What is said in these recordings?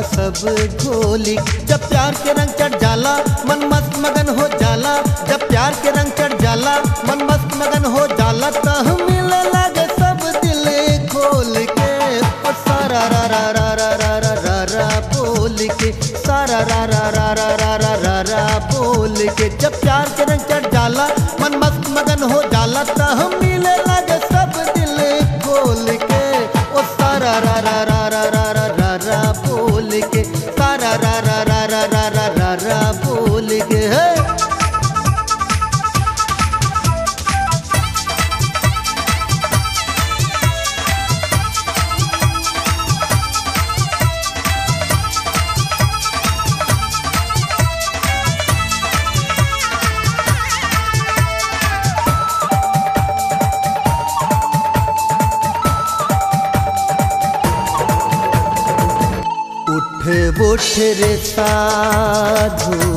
सब घोली जब प्यार के रंग चढ़ जाला मन मस्त मगन हो जाला जब प्यार के रंग चढ़ जाला मन मस्त मगन हो जाला तो मिले लगे सब दिल खोल के ओ सारा रा रा रा रा रा रा रा रा बोल के सारा रा रा रा रा रा रा रा रा बोल के जब प्यार के रंग चढ़ जाला मन मस्त मगन हो जाला तो हम मिले लगे सब दिल खोल के ओ सारा रा रा रा रा रा रा रा रा बोल के सारा रा रा रा रा रा रा रा रा बोल के हे उठ उठ रे साधु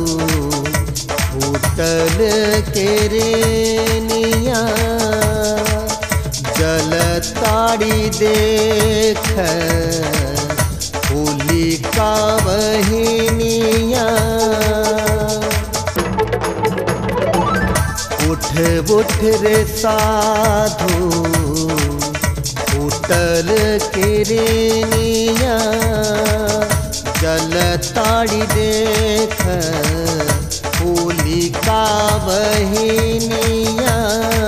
होटल के रे निया जल ताड़ी देख होली का बहिनिया उठ उठ रे साधु होटल के रे निया जल ताड़ी देख होली का बहिनिया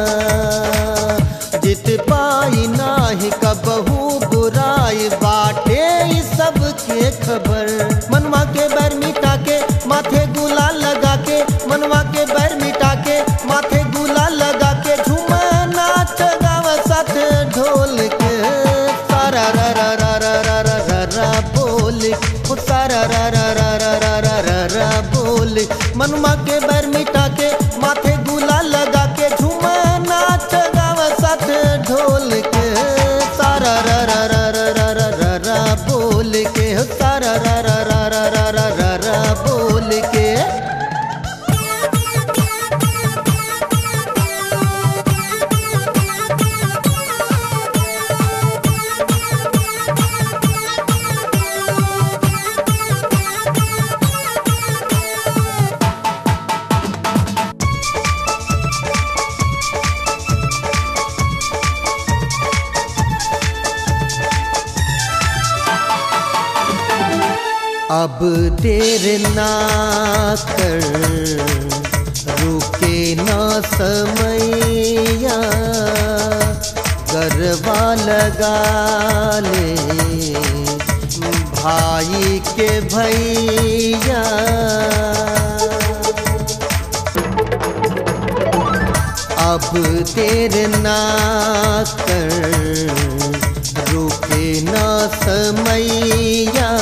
जित पाई नाही कबहू बुराई बाटे ई सब के खबर मनवा के बैर मिटा के माथे गुलाल लगा के मनवा के बैर मिटा के माथे गुलाल लगा के झूमा नाच गावा साथ ढोल के सारा रा रा रा रा रा रा रा रा बोल ओ सारा रा रा रा रा रा रा रा रा बोल मनवा के बैर मिटा के माथे गुलाल लगा के झूमा नाच गावा साथ ढोल के सारा रा रा रा रा रा रा रा रा बोल के हो सारा रा रा रा रा रा रा रा रा बोल के अब देर ना कर रुके ना समैया गरबा लगा ले भाई के भैया अब देर ना कर रुके ना समैया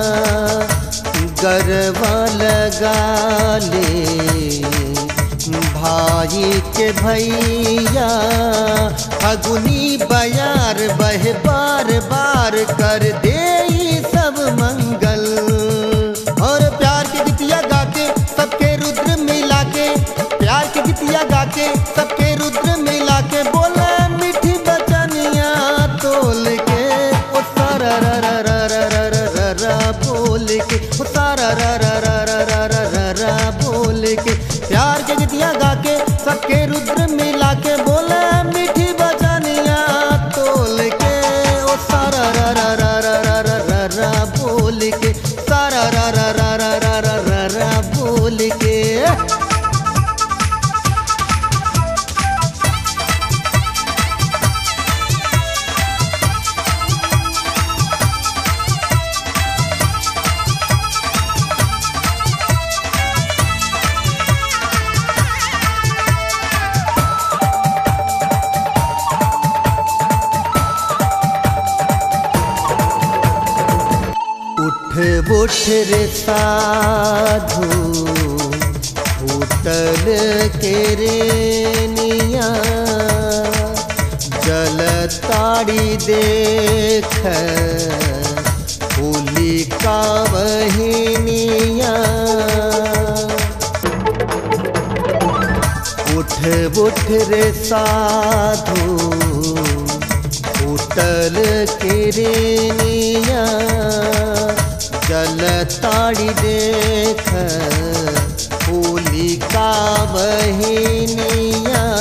गरबा लगा ले भाई के भैया फगुनी बयार बह बार बार कर दे ई सब मंगल और प्यार की गीतिया गा के सबके रुद्र मिला के प्यार की गीतिया गा के सबके रुद्र मिला के बोला मीठी बचनिया तोल के ओ सारा रा रा रा रा रा रा रा रा बोल के ओ सारा रा रा रा रा रा रा रा रा बोल के प्यार की गीतिया गा के सबके रुद्र मिला के बोला मीठी बचनिया तोल के ओ सारा रा रा रा रा रा रा रा रा बोल के सारा रा रा रा रा रा रा रा रा बोल के उठ उठ रे साधु होटल के रे निया जल ताड़ी देख होली का बहिनिया उठ उठ रे साधु होटल के रे निया जल ताड़ी देख होली का बहिनिया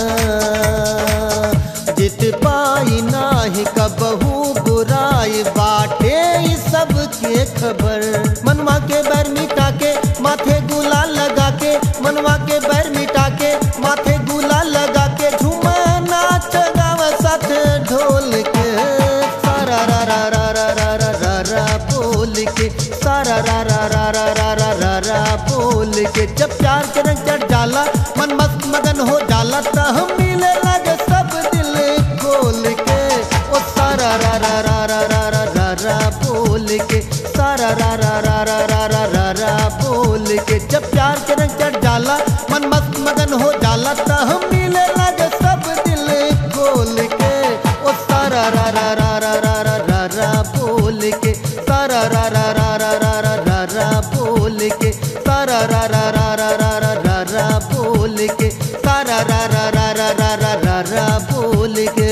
जित पाई नाही कबहू बुराई बाटे ई सबके खबर मनवा के बैर मिटा के माथे गुलाल लगा के मनवा के बैर मिटा के माथे गुलाल लगा के झूमा नाच गाव साथ ढोल के सारा रा रा रा रा रा रा रा रा बोल के सारा रा रा रा रा रा रा रा रा बोल के जब प्यार के रंग चढ़ जाला मन मस्त मगन हो जाला त हम मिले लगे सब दिल खोल के ओ सारा रा रा रा रा रा रा रा रा बोल के सारा रा रा रा रा रा रा रा रा बोल के जब प्यार के रंग चढ़ जाला मन मस्त मगन हो जाला त हम मिले लगे सब दिल खोल के ओ सारा रा रा रा रा रा रा रा रा बोल के सारा रा रा रा रा रा रा रा रा बोल के सारा रा रा रा रा रा रा रा रा बोल के सारा रा रा रा रा रा रा रा रा बोल के